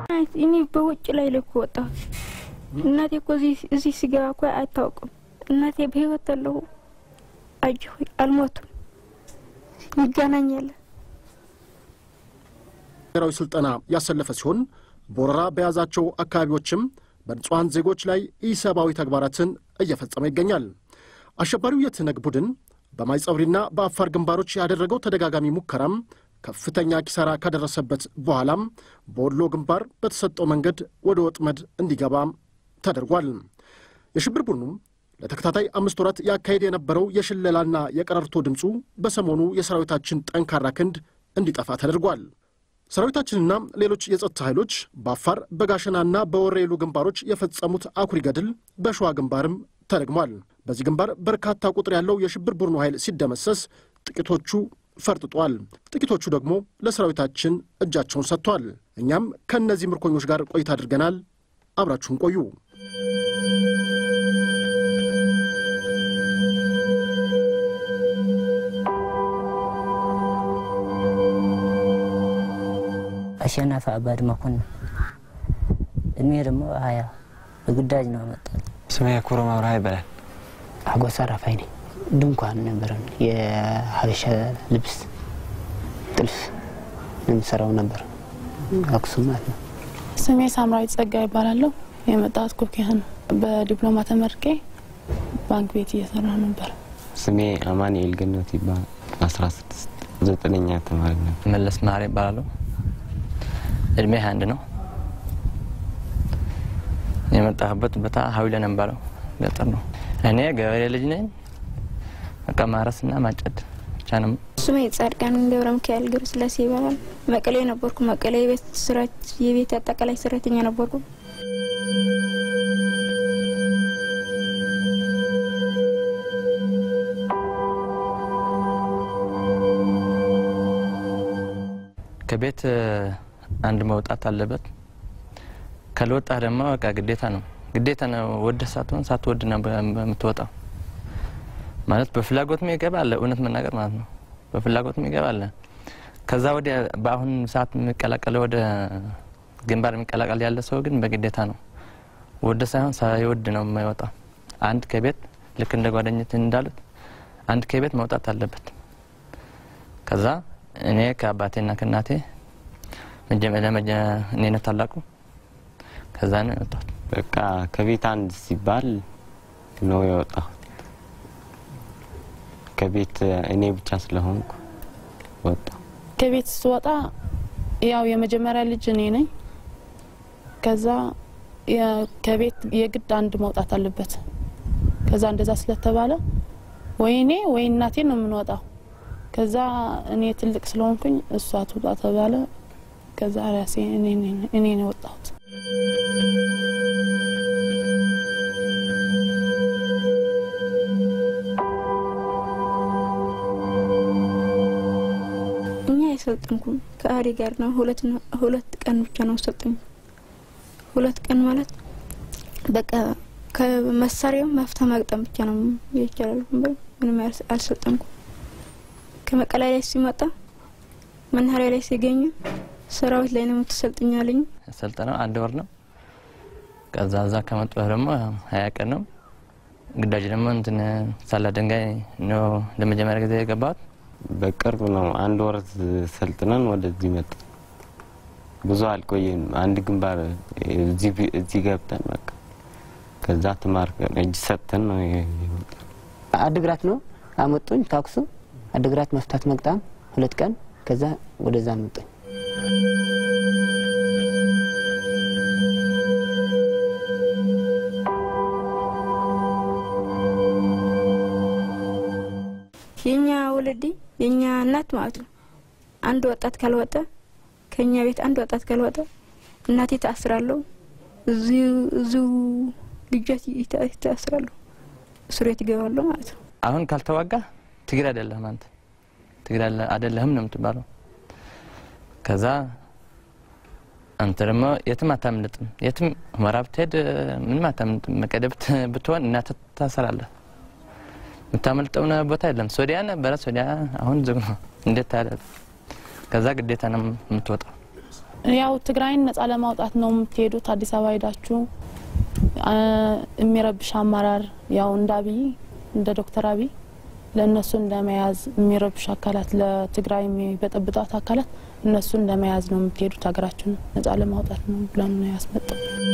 እኔ በውጭ ላይ ልኩ ወጣሁ። እናቴ እኮ እዚህ ሲገባ እኮ አይታወቅም። እናቴ በህይወት አለሁ አጅ ሆይ አልሞቱም። ይገናኛለን። ብሔራዊ ስልጠና ያሰለፈ ሲሆን በወረራ በያዛቸው አካባቢዎችም በንጹሐን ዜጎች ላይ ኢሰብአዊ ተግባራትን እየፈጸመ ይገኛል። አሸባሪው የትነግ ቡድን በማይጸብሪና በአፋር ግንባሮች ያደረገው ተደጋጋሚ ሙከራም ከፍተኛ ኪሳራ ካደረሰበት በኋላም በወሎ ግንባር በተሰጠው መንገድ ወደ ወጥመድ እንዲገባ ተደርጓል። የሽብር ቡድኑም ለተከታታይ አምስት ወራት ያካሄድ የነበረው የሽለላና የቀረርቶ ድምፁ በሰሞኑ የሰራዊታችን ጠንካራ ክንድ እንዲጠፋ ተደርጓል። ሰራዊታችንና ሌሎች የጸጥታ ኃይሎች በአፋር በጋሸናና በወሬሉ ግንባሮች የፈጸሙት አኩሪ ገድል በሸዋ ግንባርም ተደግሟል። በዚህ ግንባር በርካታ ቁጥር ያለው የሽብር ቡድኑ ኃይል ሲደመሰስ፣ ጥቂቶቹ ፈርጥጧል። ጥቂቶቹ ደግሞ ለሰራዊታችን እጃቸውን ሰጥቷል። እኛም ከእነዚህ ምርኮኞች ጋር ቆይታ አድርገናል። አብራችሁን ቆዩ። አሸናፊ አባድ መኮንን እድሜ ደግሞ ሀያ በግዳጅ ነው መጣል። ስሜ ኩሮ መብርሃ ይባላል። አጎሳ ራፋይ ነኝ። ድንኳን ነበረን። የሀበሻ ልብስ ጥልፍ የምሰራው ነበር አክሱም ማለት ነው። ስሜ ሳምራዊት ጸጋ ይባላለሁ። የመጣሁት ኩኪያ ነው። በዲፕሎማ ተመርቄ ባንክ ቤት እየሰራ ነበር። ስሜ አማኑኤል ገነት ይባላል። አስራ ስድስት ዘጠነኛ ተማሪ ነው። መለስ መሀሪ ይባላለሁ። እድሜ ሀያ አንድ ነው። የመጣሁበት ቦታ ሀዊለ ነው የሚባለው ገጠር ነው። እኔ ገበሬ ልጅ ነኝ። በቃ ማረስና ማጨድ ብቻ ነው። ስሜ ጻድቃን ገብረ ሚካኤል ገብረ ስላሴ ይባላል። መቀሌ ነበርኩ። መቀሌ የቤት ስራ የቤት አጠቃላይ ሰራተኛ ነበርኩ። ከቤት አንድ መውጣት አለበት። ካልወጣህ ደግሞ በቃ ግዴታ ነው ግዴታ ነው። ወደ ሳትሆን ሳትወድ ነው የምትወጣው። ማለት በፍላጎት የሚገባ አለ፣ እውነት መናገር ማለት ነው። በፍላጎት የሚገባ አለ። ከዛ ወዲያ በአሁን ሰዓት የሚቀላቀለ ወደ ግንባር የሚቀላቀል ያለ ሰው ግን በግዴታ ነው። ወደ ሳይሆን ሳይወድ ነው የማይወጣው። አንድ ከቤት ልክ እንደ ጓደኝት እንዳሉት አንድ ከቤት መውጣት አለበት። ከዛ እኔ ከአባቴና ከእናቴ መጀመሪያ እኔ ነው ታላቁ። ከዛ ነው የወጣሁት። በቃ ከቤት አንድ ሲባል ነው የወጣሁት። ከቤት እኔ ብቻ ስለሆንኩ ወጣ። ከቤት ስወጣ ያው የመጀመሪያ ልጅ እኔ ነኝ። ከዛ ከቤት የግድ አንድ መውጣት አለበት። ከዛ እንደዛ ስለተባለ ወይ እኔ ወይ እናቴ ነው የምንወጣው። ከዛ እኔ ትልቅ ስለሆንኩኝ እሷ ትውጣ ተባለ። ከዛ ራሴ እኔ ነው የወጣሁት። እኛ የሰልጥንኩም ከአሪ ጋር ነው። ሁለት ሁለት ቀን ብቻ ነው ሰልጥኝ። ሁለት ቀን ማለት በቃ ከመሳሪያው መፍታ ማግጠም ብቻ ነው ይቻላል። ምንም አልሰልጠንኩም። ከመቀሌ ላይ ሲመጣ መናኸሪያ ላይ ሲገኙ ሰራዊት ላይ ነው የምትሰልጥኛለኝ። ሰልጠነው አንድ ወር ነው። ከዛ እዛ ከመጣሁ ደግሞ ሀያ ቀን ነው። ግዳጅ ደግሞ እንትን ሳላ ድንጋይ ነው ለመጀመሪያ ጊዜ የገባሁት። በቅርብ ነው አንድ ወር ሰልጥነን ወደዚህ መጣ። ብዙ አልቆየም። አንድ ግንባር እዚህ ገብተን በቃ ከዛ ተማርከን እጅ ሰጥተን ነው የመጣ። አድግራት ነው አመጡኝ። ታክሱ አድግራት መፍታት መቅጣም ሁለት ቀን ከዛ ወደዛ መጡኝ። የኛ ወለዲ የኛ እናት ማለት ነው። አንድ ወጣት ካልወጣ ከኛ ቤት አንድ ወጣት ካልወጣ እናቴ ታስራለሁ። እዚሁ ልጆች ታስራለሁ። እስር ቤት ይገባለሁ ማለት ነው። አሁን ካልተዋጋ ትግሬ አይደለህም አንተ ትግሬ አይደለህም ነው የምትባለው። ከዛ አንተ ደግሞ የትም አታምልጥም። የትም ሁመራ ብትሄድ ምንም አታምልጥም። መቀሌ ብትሆን እናትህ ታሰራለህ። የምታመልጠው ቦታ የለም። ሶዲያ ነበረ፣ ሶዲያ አሁን ዝግ ነው። እንዴት ታያለህ? ከዛ ግዴታ ነው የምትወጣው። ያው ትግራይን ነጻ ለማውጣት ነው የምትሄዱት። አዲስ አበባ ሄዳችሁ አ፣ የሚረብሽ አመራር ያው እንደ አብይ እንደ ዶክተር አብይ ለእነሱን ለመያዝ የሚረብሽ አካላት ለትግራይ የሚበጠብጧት አካላት እነሱን ለመያዝ ነው የምትሄዱት። ሀገራችሁን ነጻ ለማውጣት ነው ብለን ነው ያስመጣው።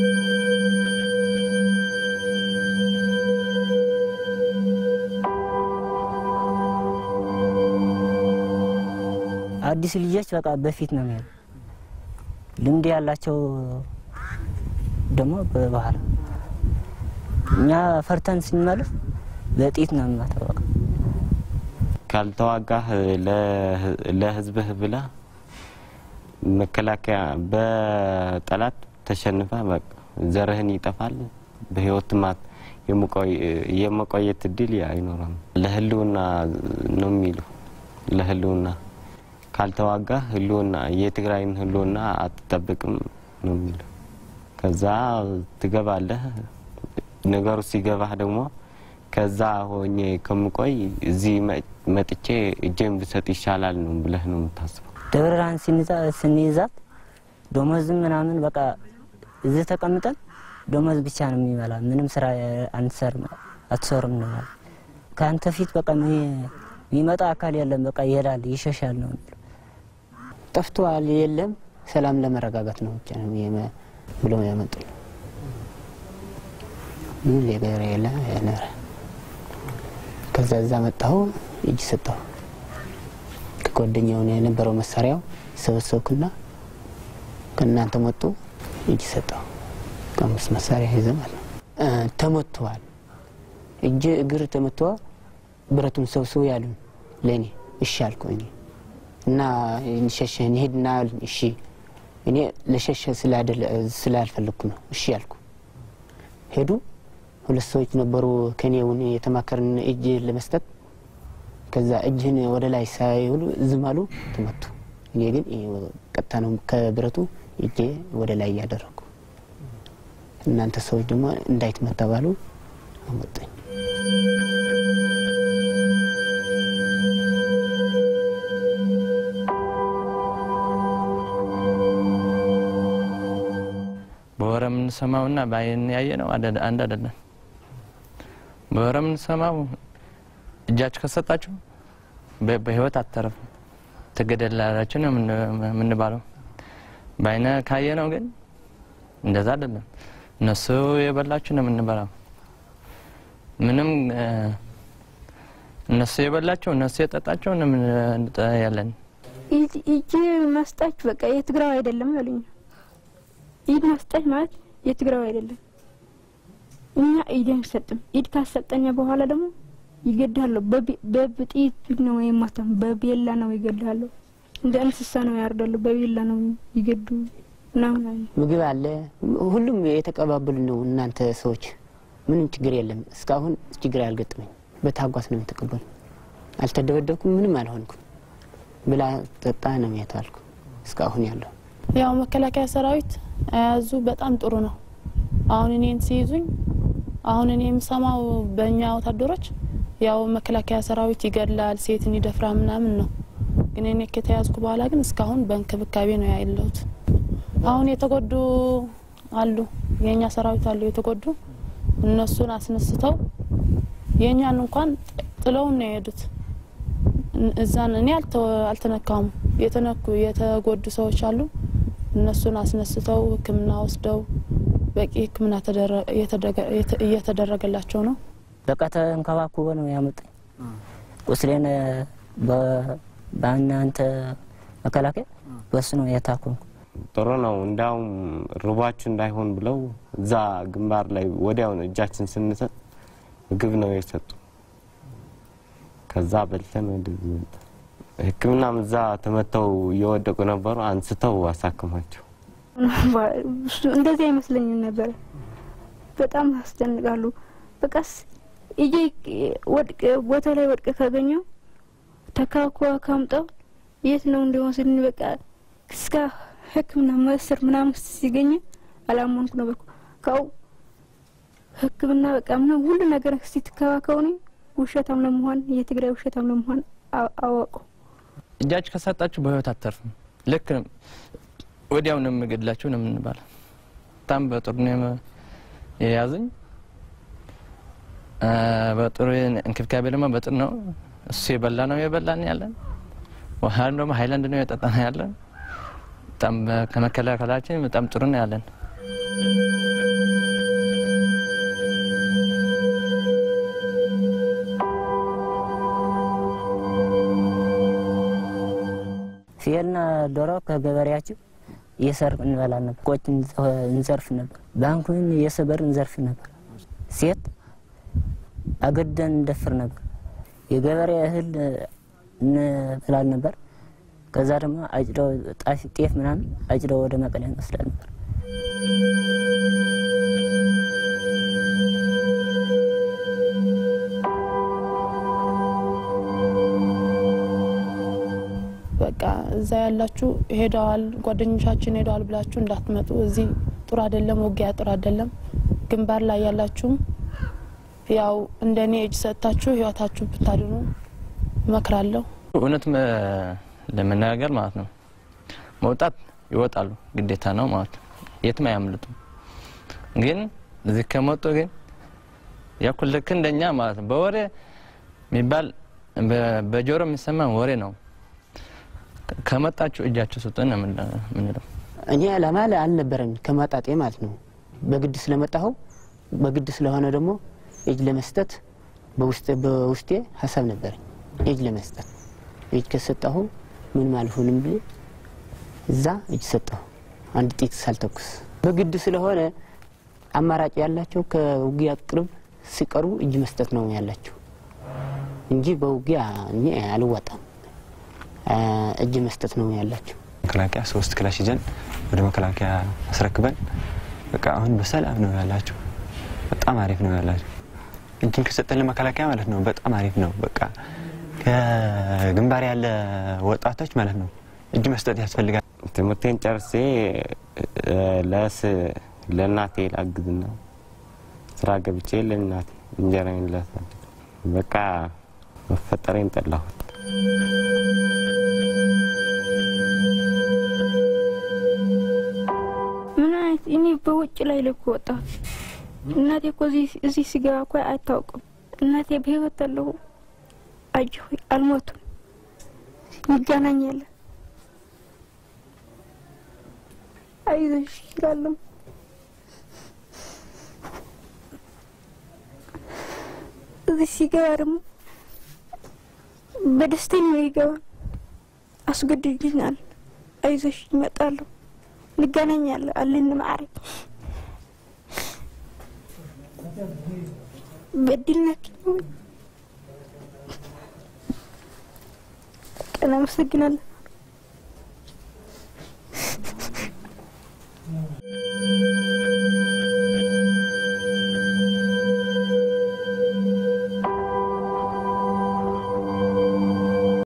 አዲስ ልጆች በቃ በፊት ነው የሚሄዱ። ልምድ ያላቸው ደግሞ በባህል እኛ ፈርተን ስንመለስ በጥይት ነው የሚመታው። በቃ ካልተዋጋህ ለህ- ለህዝብህ ብላ መከላከያ በጠላት ተሸንፈ በቃ ዘርህን ይጠፋል። በህይወት ማት የመቆየት እድል አይኖረም። ለህልውና ነው የሚሉ ለህልውና ካልተዋጋህ ህልውና የትግራይን ህልውና አትጠብቅም ነው የሚሉ። ከዛ ትገባለህ። ነገሩ ሲገባህ ደግሞ ከዛ ሆኜ ከምቆይ እዚህ መ- መጥቼ እጄን ብሰጥ ይሻላል ነው ብለህ ነው የምታስበው። ደብረ ብርሃን ስንይዛ- ስንይዛት ደሞዝም ምናምን በቃ እዚህ ተቀምጠን ደሞዝ ብቻ ነው የሚበላ። ምንም ስራ አንሰርም አትሰሩም ነው ማለት። ከአንተ ፊት በቃ የሚ- የሚመጣ አካል የለም። በቃ ይሄዳል ይሸሻል ነው የሚለው። ጠፍቷል የለም ሰላም ለመረጋጋት ነው ብቻ ነው የመ- ብለው ያመጡ ምን ነገር የለ የነበረ ከዛ እዛ መጣሁ እጅ ሰጠሁ ከጓደኛው ነው የነበረው መሳሪያው ሰበሰብኩና ከእናንተ መጡ እጅ ሰጠሁ ከአምስት መሳሪያ ይዘ ማለት ነው እ ተመትተዋል እጅ እግር ተመትተዋል ብረቱን ሰብስቡ ያሉን ለእኔ እሺ አልኩ እኔ እና ሸሸ እንሄድና አሉኝ እሺ እኔ ለሸሸ ስላደለ ስላልፈለግኩ ነው እሺ አልኩ ሄዱ ሁለት ሰዎች ነበሩ ከኔውን የተማከርን እጅ ለመስጠት ከዛ እጅህን ወደ ላይ ሳይውሉ ዝም አሉ ተመቱ እኔ ግን ይሄ ቀጥታ ነው ከብረቱ እጄ ወደ ላይ እያደረጉ እናንተ ሰዎች ደግሞ እንዳይትመታ ባሉ አመጡኝ በወረ የምንሰማውና በአይን ያየ ነው አንድ አይደለም። በወረ የምንሰማው እጃችሁ ከሰጣችሁ በ- በህይወት አትተረፉም ትገደላላችሁ ነው የምን- የምንባለው። በአይነ ካየ ነው ግን እንደዛ አይደለም። እነሱ የበላችሁ ነው የምንበላው። ምንም እ፣ እነሱ የበላቸው እነሱ የጠጣቸው ነው የምን- ያለን ኢድ- እጅ መስጠት በቃ የትግራዊ አይደለም ያሉኝ። ኢድ መስጠት ማለት የትግራዊ አይደለም። እኛ ኢድ አንሰጥም። ኢድ ካሰጠኛ በኋላ ደግሞ ይገድሃለሁ። በቢ- በጥይት ነው የማታም፣ በቤላ ነው ይገድሃለሁ። እንደ እንስሳ ነው ያርዳሉ። በቤላ ነው ይገዱ ምናምን አለ። ምግብ አለ ሁሉም የተቀባበሉ ነው እናንተ ሰዎች ምንም ችግር የለም እስካሁን ችግር አልገጠመኝ በታጓስ ነው የተቀበሉ አልተደበደብኩም ምንም አልሆንኩም ብላ ጠጣ ነው የተባልኩ እስካሁን ያለው ያው መከላከያ ሰራዊት አያዙ በጣም ጥሩ ነው። አሁን እኔን ሲይዙኝ አሁን እኔ የምሰማው በእኛ ወታደሮች ያው መከላከያ ሰራዊት ይገድላል፣ ሴትን ይደፍራ ምናምን ነው። ግን እኔ ከተያዝኩ በኋላ ግን እስካሁን በእንክብካቤ ነው ያለሁት። አሁን የተጎዱ አሉ፣ የእኛ ሰራዊት አሉ የተጎዱ። እነሱን አስነስተው የእኛን እንኳን ጥለውን ነው የሄዱት። እን- እዛን እኔ አልተ- አልተነካውም። የተነኩ የተጎዱ ሰዎች አሉ። እነሱን አስነስተው ሕክምና ወስደው በቂ ሕክምና ተደረ- የተደረገ- የተ- እየተደረገላቸው ነው። በቃ ተንከባክቦ ነው ያመጡኝ። ቁስሌን በ- በእናንተ መከላከያ በሱ ነው የታከምኩ። ጥሩ ነው። እንዳውም ርቧችሁ እንዳይሆን ብለው እዛ ግንባር ላይ ወዲያውን እጃችን ስንሰጥ ምግብ ነው የሰጡ። ከዛ በልተን ወደዚህ መጣ። ሕክምናም እዛ ተመተው እየወደቁ ነበሩ። አንስተው አሳክሟቸው እሱ እንደዚህ አይመስለኝም ነበረ። በጣም ያስጨንቃሉ። በቃስ እጄ ወድቅ ቦታ ላይ ወድቅ ካገኘው ተካኳ ካምጠው የት ነው እንደወስድን በቃ እስከ ሕክምና መስር ምናምን ሲገኝ አላመንኩ ነበር። ካው ሕክምና በቃ ምናምን ሁሉ ነገር ሲትከባከውኒ ውሸታም ለመሆን የትግራይ ውሸታም ለመሆን አ- አወቁ። እጃችሁ ከሰጣችሁ በህይወት አትተርፉም። ልክ ወዲያው ነው የምገድላችሁ ነው የምንባለው። በጣም በጥሩ ነው የመ- የያዙኝ። አ፣ በጥሩ እንክብካቤ ደግሞ በጥሩ ነው እሱ የበላ ነው የበላን ያለን ውሃ ደግሞ ሀይላንድ ነው የጠጣ ነው ያለን። በጣም በ- ከመከላከላችን በጣም ጥሩ ነው ያለን። ፍየልና ዶሮ ከገበሬያችን እየሰርቅ እንበላ ነበር። ቆጭ እንዘርፍ ነበር። ባንኩን እየሰበር እንዘርፍ ነበር። ሴት አገደን እንደፍር ነበር። የገበሬ እህል እንበላል ነበር። ከዛ ደግሞ አጭደው ጣፊ ጤፍ ምናምን አጭደው ወደ መቀሌ እንወስዳል ነበር። በቃ እዛ ያላችሁ ሄደዋል፣ ጓደኞቻችን ሄደዋል ብላችሁ እንዳትመጡ። እዚህ ጥሩ አይደለም፣ ውጊያ ጥሩ አይደለም። ግንባር ላይ ያላችሁም ያው እንደ እኔ እጅ ሰጥታችሁ ህይወታችሁ ብታድኑ እመክራለሁ። እውነት መ- ለመነጋገር ማለት ነው መውጣት ይወጣሉ፣ ግዴታ ነው ማለት ነው። የትም አያምልጡም። ግን እዚህ ከመጡ ግን ያኩል ልክ እንደኛ ማለት ነው በወሬ የሚባል በ- በጆሮ የሚሰማ ወሬ ነው። ከመጣችሁ እጃችሁ ስጡን ነው የምን- የምንለው። እኔ ዓላማ አልነበረኝ ከማጣጤ ማለት ነው። በግድ ስለመጣሁ በግድ ስለሆነ ደግሞ እጅ ለመስጠት በውስጤ በውስጤ ሀሳብ ነበረኝ እጅ ለመስጠት እጅ ከሰጠሁ ምንም አልሆንም ብዬ እዛ እጅ ሰጠሁ። አንድ ጥይት ሳልተኩስ በግድ ስለሆነ አማራጭ ያላቸው ከውጊያ ቅርብ ሲቀርቡ እጅ መስጠት ነው ያላቸው እንጂ በውጊያ እኔ አልዋጣም። አ፣ እጅ መስጠት ነው ያላቸው። መከላከያ ሶስት ክላሽ ይዘን ወደ መከላከያ አስረክበን በቃ አሁን በሰላም ነው ያላችሁ። በጣም አሪፍ ነው ያላችሁ። እጅን ከሰጠን ለመከላከያ ማለት ነው በጣም አሪፍ ነው። በቃ ከግንባር ያለ ወጣቶች ማለት ነው እጅ መስጠት ያስፈልጋል። ትምህርቴን ጨርሴ እ፣ ለስ ለእናቴ ላግዝና ስራ ገብቼ ለእናቴ እንጀራዬን ላሳድግ በቃ መፈጠሬን ጠላሁት። ምን አይነት እኔ በውጭ ላይ ልኩ ወጣሁት። እናቴ እኮ እዚህ- እዚህ ሲገባ እኮ አይታወቅም። እናቴ በህይወት አለሁ አጅ ሆይ አልሞቱም። እንገናኛለን። አይዞሽ ይላለሁ። እዚህ ሲገባ ደግሞ በደስተኛ ነው ይገባ። አስገድድኛል። አይዞሽ ይመጣለሁ እንገናኛለን አለን ማዕረግ በድልናክ ቀን አመሰግናለሁ።